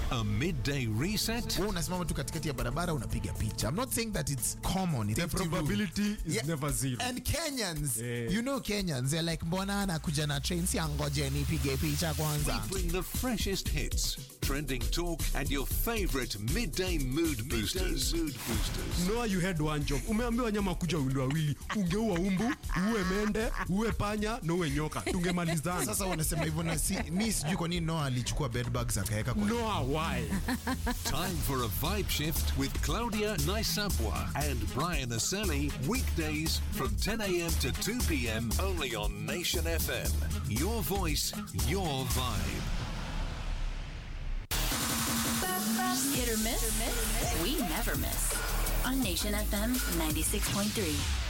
A midday reset. Wewe unasimama tu katikati ya barabara unapiga picha. I'm not saying that it's common. It's The empty rule. probability is Yeah. never zero. And Kenyans, Yeah. you know Kenyans, they're like mbona anakuja na train si angoje nipige picha kwanza. Bring the freshest hits, trending talk, and your favorite midday mood boosters. mood boosters. Noah, you had one job. Umeambiwa nyama kuja wili wawili, ungeua umbu, uwe mende, uwe panya na uwe nyoka, tungemalizana. Sasa wanasema hivyo na si, mi sijui kwa nini Noah alichukua bed bugs akaweka kwa Noah, why? Time for a vibe shift with Claudia Naisabwa and Brian Aseli. Weekdays from 10 a.m. to 2 p.m. only on Nation FM. Your voice, your vibe. Hit or miss? We never miss. On Nation FM 96.3.